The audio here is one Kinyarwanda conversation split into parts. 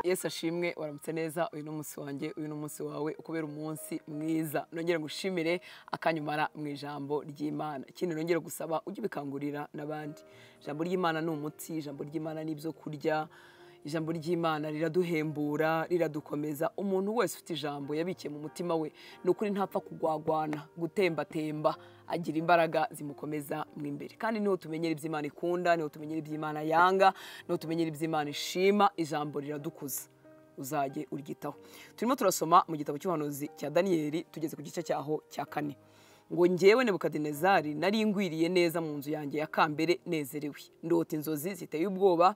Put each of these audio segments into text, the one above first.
yesu ashimwe waramutse neza uyu ni umunsi wanjye uyu ni umunsi wawe ukubera umunsi mwiza nongere ngushimire akanyumara mu ijambo ry'imana ikindi nongere gusaba ujye ubikangurira n'abandi ijambo ry'imana ni umuti ijambo ry'imana ni ibyo kurya ijambo ry'imana riraduhembura riradukomeza umuntu wese ufite ijambo yabikiye mu mutima we ni ukuri ntapfa kugwagwana gutembatemba agira imbaraga zimukomeza mu imbere kandi niho tumenyera ibyo imana ikunda niho tumenyera ibyo imana yanga niho tumenyera ibyo imana ishima ijambo riradukuza uzajye uryitaho turimo turasoma mu gitabo cy'ubuhanuzi cya daniyeli tugeze ku gice cyaho cya kane ngo ngewe nebukadinezari nari ngwiriye neza mu nzu yanjye ya kambere nezerewe ndota inzozi ziteye ubwoba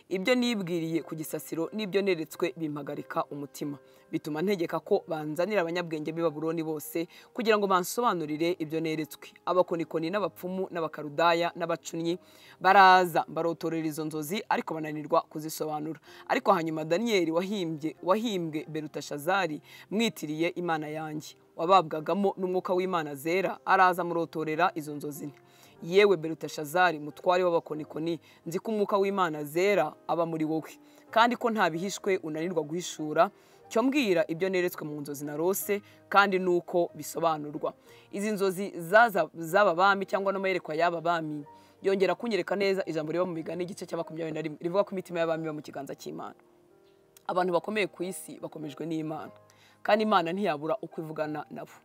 ibyo nibwiriye ku gisasiro n'ibyo neretswe bimpagarika umutima bituma ntegeka ko banzanira abanyabwenge b'i Babuloni bose kugira ngo bansobanurire ibyo neretswe abakonikoni n'abapfumu n'abakarudaya n'abacunnyi baraza barotorera izo nzozi ariko bananirwa kuzisobanura ariko hanyuma daniyeli wahimbye wahimbwe berutashazari mwitiriye imana yanjye wababwagamo n'umwuka w'imana zera araza amurotorera izo nzozi nti yewe berutashazari mutware w'abakonikoni nzi ko umwuka w'imana zera aba muri wowe kandi ko nta bihishwe unanirwa guhishura cyo mbwira ibyo neretswe mu nzozi narose kandi nuko bisobanurwa izi nzozi z'aba bami cyangwa n'amayerekwa y'aba bami yongera kunyereka neza ijambo riba mu migani igice cya makumyabiri na rimwe rivuga ko imitima y'abami iba mu kiganza cy'imana abantu bakomeye ku isi bakomejwe n'imana kandi imana ntiyabura uko ivugana nabo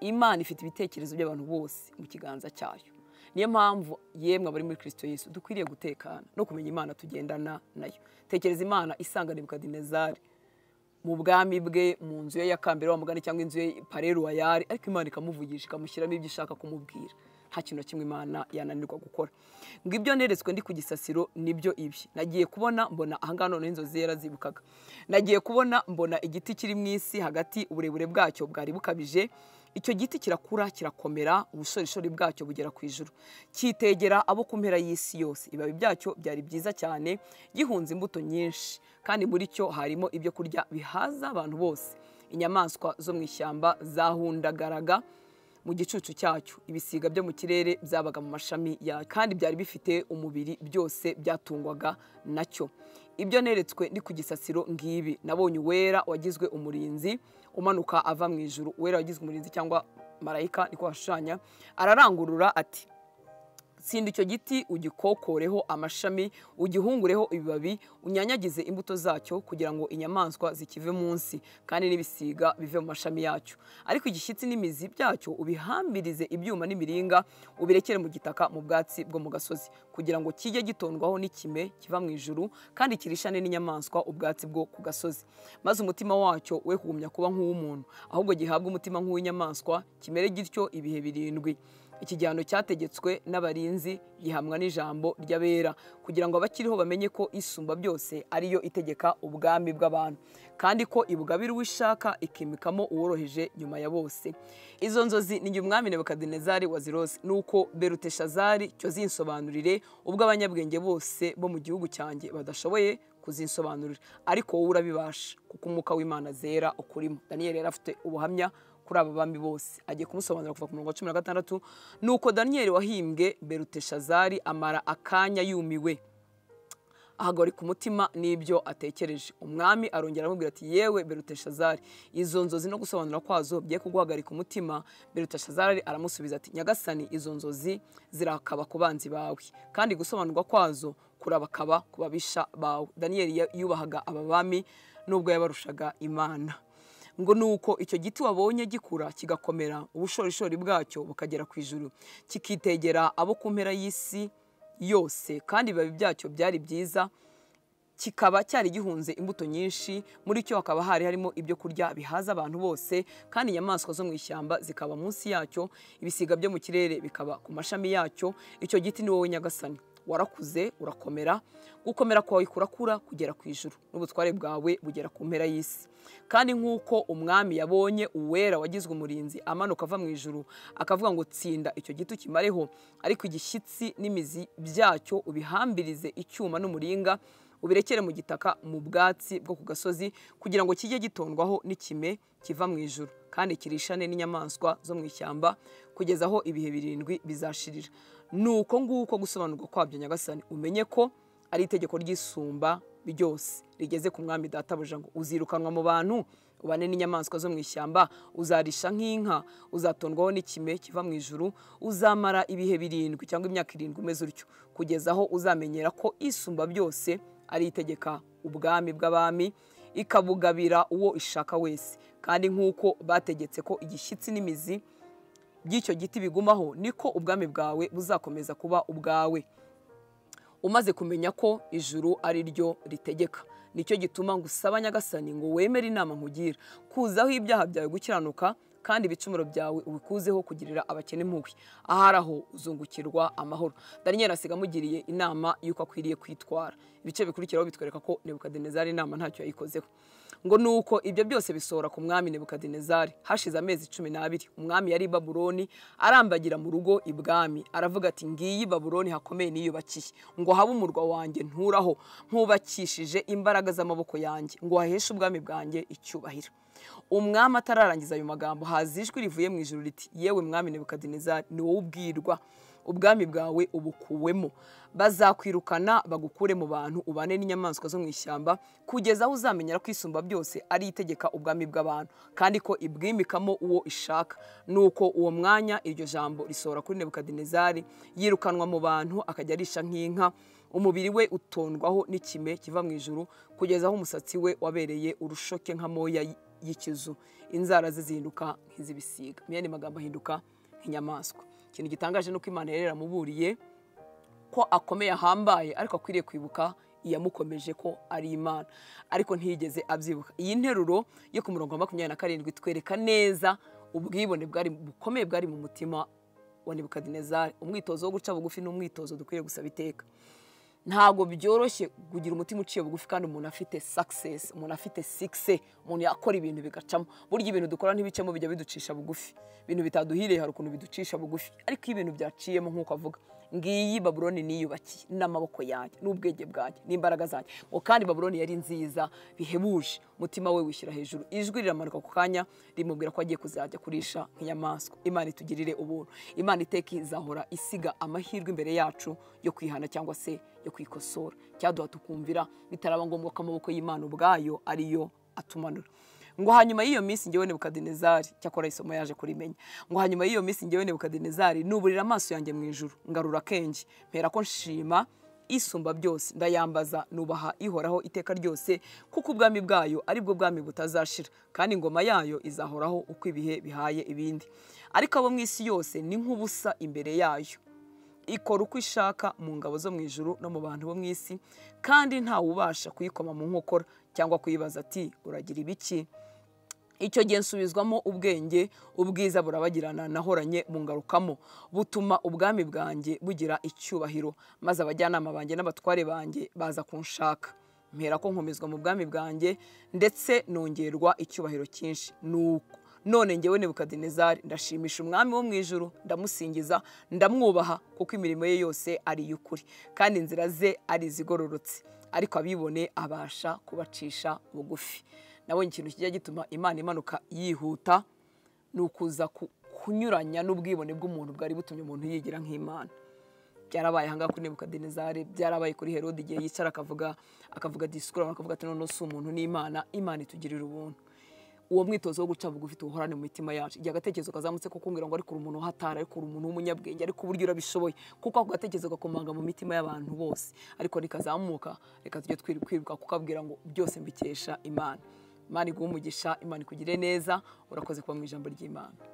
imana ifite ibitekerezo by'abantu bose mu kiganza cyayo niyo mpamvu yemwe abari muri kirisito Yesu dukwiriye gutekana no kumenya imana tugendana nayo tekereza imana isanga nebukadinezari mu bwami bwe mu nzu ye ya kambere wa mugani cyangwa inzu ye pareru wayari ariko imana ikamuvugisha ikamushyiramo ibyo ishaka kumubwira nta kintu na kimwe imana yananirwa gukora ngo ibyo neretswe ndi ku gisasiro nibyo ibi nagiye kubona mbona ahangaha noneho inzozi yarazibukaga nagiye kubona mbona igiti kiri mu isi hagati uburebure bwacyo bwari bukabije icyo giti kirakura kirakomera ubushorishori bwacyo bugera ku ijuru cyitegera abo ku mpera y'isi yose ibibabi byacyo byari byiza cyane gihunze imbuto nyinshi kandi muri cyo harimo ibyo kurya bihaza abantu bose inyamaswa zo mu ishyamba zahundagaraga mu gicucu cyacyo ibisiga byo mu kirere byabaga mu mashami yayo kandi byari bifite umubiri byose byatungwaga nacyo ibyo neretswe ni ku gisasiro ngibi nabonye uwera wagizwe umurinzi umanuka ava mu ijuru uwera wagizwe umurinzi cyangwa marayika niko washushanya ararangurura ati tsinda icyo giti ugikokoreho amashami ugihungureho ibibabi unyanyagize imbuto zacyo kugira ngo inyamaswa zikive munsi kandi n'ibisiga bive mu mashami yacyo ariko igishyitsi n'imizi byacyo ubihambirize ibyuma n'imiringa ubirekere mu gitaka mu bwatsi bwo mu gasozi kugira ngo kijye gitondwaho n'ikime kiva mu ijuru kandi kirishane n'inyamaswa ubwatsi bwo ku gasozi maze umutima wacyo we kugumya kuba nk'uw'umuntu ahubwo gihabwa umutima nk'uw'inyamaswa kimere gityo ibihe birindwi iki gihano cyategetswe n'abarinzi gihamwa n'ijambo ry'abera kugira ngo abakiriho bamenye ko isumba byose ariyo itegeka ubwami bw'abantu kandi ko ibugabira uwo ishaka ikimikamo uworoheje nyuma ya bose izo nzozi ni umwami nebukadinezari wa zirose nuko beruteshazari cyo zinsobanurire ubwo abanyabwenge bose bo mu gihugu cyanjye badashoboye kuzinsobanurira ariko wowe urabibasha kuko umwuka w'imana zera ukurimo daniyeli yari afite ubuhamya kuri aba bambi bose agiye kumusobanurira kuva ku murongo wa cumi na gatandatu nuko daniyeli wahimbwe beruteshazari amara akanya yumiwe ahagarika umutima n'ibyo atekereje umwami arongera amubwira ati yewe beruteshazari izo nzozi no gusobanura kwazo bigiye kuguhagarika umutima beruteshazari aramusubiza ati nyagasani izo nzozi zirakaba ku banzi bawe kandi gusobanurwa kwazo kurabakaba ku babisha bawe daniyeli yubahaga aba bami nubwo yabarushaga imana ngo ni uko icyo giti wabonye gikura kigakomera ubushorishori bwacyo bukagera ku ijuru kikitegera abo ku mpera y'isi yose kandi ibibabi byacyo byari byiza kikaba cyari gihunze imbuto nyinshi muri cyo hakaba hari harimo ibyo kurya bihaza abantu bose kandi inyamaswa zo mu ishyamba zikaba munsi yacyo ibisiga byo mu kirere bikaba ku mashami yacyo icyo giti ni wowe nyagasani warakuze urakomera gukomera kwawe kurakura kugera ku ijuru n'ubutware bwawe bugera ku mpera y'isi kandi nk'uko umwami yabonye uwera wagizwe umurinzi amanuka ava mu ijuru akavuga ngo tsinda icyo giti ukimareho ariko igishyitsi n'imizi byacyo ubihambirize icyuma n'umuringa ubirekere mu gitaka mu bwatsi bwo ku gasozi kugira ngo kijye gitondwaho n'ikime kiva mu ijuru kandi kirishane n'inyamaswa zo mu ishyamba kugeza aho ibihe birindwi bizashirira ni uko nguko gusobanurwa kwabyo nyagasani umenye ko ari itegeko ry'isumba byose rigeze ku mwami databuja ngo uzirukanwa mu bantu ubane n'inyamaswa zo mu ishyamba uzarisha nk'inka uzatondwaho n'ikime kiva mu ijuru uzamara ibihe birindwi cyangwa imyaka irindwi umeze utyo kugeza aho uzamenyera ko isumba byose ari itegeka ubwami bw'abami ikabugabira uwo ishaka wese kandi nk'uko bategetse ko igishyitsi n'imizi by'icyo giti bigumaho niko ubwami bwawe buzakomeza kuba ubwawe umaze kumenya ko ijuru ari ryo ritegeka nicyo gituma ngo usaba nyagasani ngo wemere inama nkugira kuzaho ibyaha byawe gukiranuka kandi ibicumuro byawe ubikuzeho kugirira abakene impuhwe ahari aho uzungukirwa amahoro daniyeli asiga amugiriye inama y'uko akwiriye kwitwara ibice bikurikiraho bitwereka ko nebukadinezari inama ntacyo yayikozeho ngo nuko ibyo byose bisohora ku mwami nebukadinezari hashize amezi cumi n'abiri umwami yari i babuloni arambagira mu rugo ibwami aravuga ati ngiyi babuloni hakomeye niyubakiye ngo habe umurwa wanjye nturaho nkubakishije imbaraga z'amaboko yanjye ngo haheshe ubwami bwanjye icyubahiro umwami atararangiza ayo magambo haza ijwi rivuye mu ijoro riti yewe mwami nebukadinezari ni wowe ubwirwa ubwami bwawe ubukuwemo bazakwirukana bagukure mu bantu ubane n'inyamaswa zo mu ishyamba kugeza aho uzamenyera ko isumba byose ari itegeka ubwami bw'abantu kandi ko ibwimikamo uwo ishaka nuko uwo mwanya iryo jambo risohora kuri nebukadinezari yirukanwa mu bantu akajya arisha nk'inka umubiri we utondwaho n'ikime kiva mu ijuru kugeza aho umusatsi we wabereye urushoke nka moya y'ikizu inzara ze zihinduka nk'iz'ibisiga mu yandi magambo ahinduka nk'inyamaswa ikintu gitangaje ni uko imana yari yaramuburiye ko akomeye ahambaye ariko akwiriye kwibuka iyamukomeje ko ari imana ariko ntiyigeze abyibuka iyi nteruro yo ku murongo wa makumyabiri na karindwi twereka neza ubwibone bwari bukomeye bwari mu mutima wa nebukadinezari umwitozo wo guca bugufi ni umwitozo dukwiriye gusaba iteka ntabwo byoroshye kugira umutima uciye bugufi kandi umuntu afite sakisesi umuntu afite sikise umuntu yakora ibintu bigacamo burya ibintu dukora ntibicemo bijya biducisha bugufi ibintu bitaduhiriye hari ukuntu biducisha bugufi ariko iyo ibintu byaciyemo nk'uko avuga ngiyi baburoni niyubakiye n'amaboko yanjye n'ubwenge bwanjye n'imbaraga zanjye ngo kandi baburoni yari nziza bihebuje umutima we wishyira hejuru ijwi riramanuka ku kanya rimubwira ko agiye kuzajya kurisha nk'inyamaswa imana itugirire ubuntu imana iteka izahora isiga amahirwe imbere yacu yo kwihana cyangwa se yo kwikosora cyaduha tukumvira bitaraba ngombwa ko amaboko y'imana ubwayo ariyo atumanura ngo hanyuma y'iyo minsi ngewe nebukadinezari cyakora isomo yaje kurimenya ngo hanyuma y'iyo minsi ngewe nebukadinezari nuburira amaso yanjye mu ijuru ngarura akenge mpera ko nshima isumba byose ndayambaza nubaha ihoraho iteka ryose kuko ubwami bwayo aribwo bwami butazashira kandi ingoma yayo izahoraho uko ibihe bihaye ibindi ariko abo mu isi yose ni nk'ubusa imbere yayo ikora uko ishaka mu ngabo zo mu ijuru no mu bantu bo mu isi kandi ntawe ubasha kuyikoma mu nkokora cyangwa kuyibaza ati uragira ibiki icyo gihe nsubizwamo ubwenge ubwiza burabagirana nahoranye mungarukamo butuma ubwami bwanjye bugira icyubahiro maze abajyanama banjye n'abatware banjye baza kunshaka mpera ko nkomezwa mu bwami bwanjye ndetse nongerwa icyubahiro cyinshi nuko none ngewe nebukadinezari ndashimisha umwami wo mu ijuru ndamusingiza ndamwubaha kuko imirimo ye yose ari iy'ukuri kandi inzira ze ari izigororotse ariko abibone abasha kubacisha bugufi nabonye ikintu kijya gituma imana imanuka yihuta ni ukuza kunyuranya n'ubwibone bw'umuntu bwari butumye umuntu yigira nk'imana byarabaye ahangaha kuri nebukadinezari byarabaye kuri herode igihe yicara akavuga akavuga disikuru akavuga ati noneho si umuntu n'imana imana itugirira ubuntu uwo mwitozo wo guca bugufi tuwuhorane mu mitima yacu igihe agatekerezo kazamutse ko kumbwira ngo ariko uri umuntu uhatara ariko uri umuntu w'umunyabwenge ariko uburyo urabishoboye kuko ako gatekerezo gakomanga mu mitima y'abantu bose ariko rikazamuka reka tujye twiruka kukabwira ngo byose mbikesha imana imana iguha umugisha imana ikugire neza urakoze kuba mu ijambo ry'imana